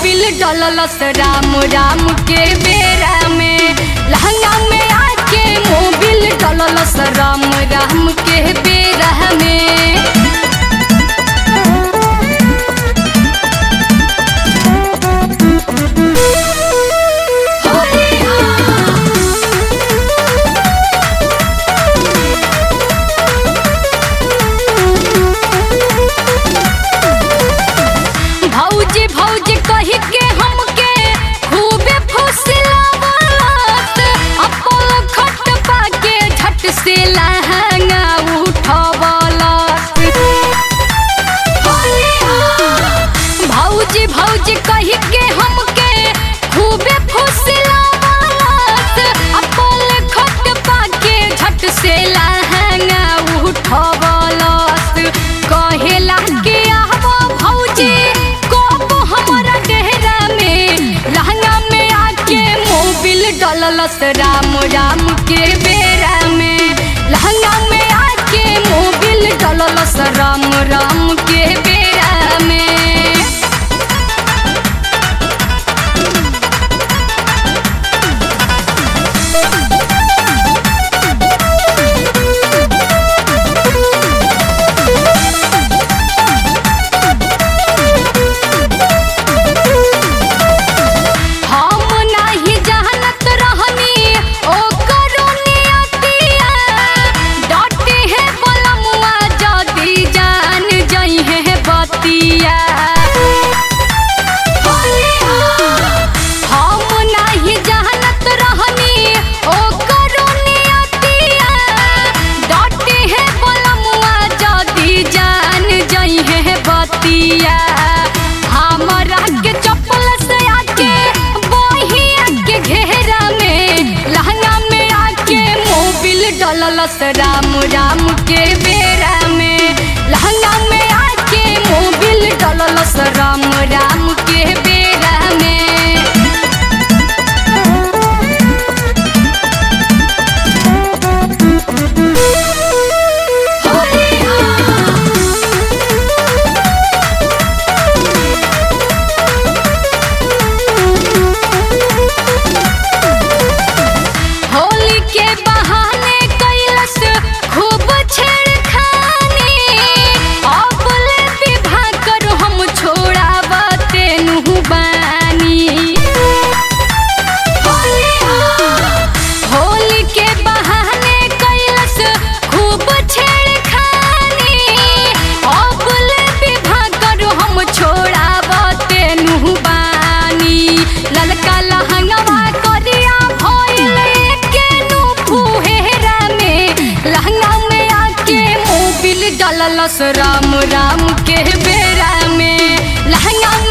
Mobil डललस Ram Ram के बेरा में लहंगा में आके मोबिल डललस राम राम के बेरा में भौजी भौजी कही के हमके खूबे फुसलावत अपन खट पाके झट से लहंगा उठवलत भौजी भौजी कही के हमके खूबे फुसलावत अपन खट पाके झट से लहंगा उठवलत कहेला के आवा भौजी कोप हमरा डेहरा में लहंगा में आके मोबिल डललस राम राम के बेरा में लहंगा में आके मोबिल डललस राम राम के बेरा में हम नाही जानत रहनी ओकरो नियतिया डटे है बलमुआ जदी जान जई है बतिया हम नाही जानत रहनी ओकरो नियतिया डटे है बलमुआ जदी जान जई है बतिया हमरा के चप्पल से आके बहिया के घेरा में लहंगा में आके मोबिल डललस राम राम के बेरा में लहंगा में आके मोबिल डललस राम राम के बेरा में होली के बहाने कैलस खूब छेड़खानी अब ले विवाह कर हम छोड़ावते नुहु बानी होली के बहाने कैलस खूब छेड़खानी अब ले विवाह कर हम छोड़ावते नुहु बानी ललका लहंगवा करिया भइल के नु फुहेरा में लहंगा में आके मोबिल डललस राम राम के बेरा में लहंगा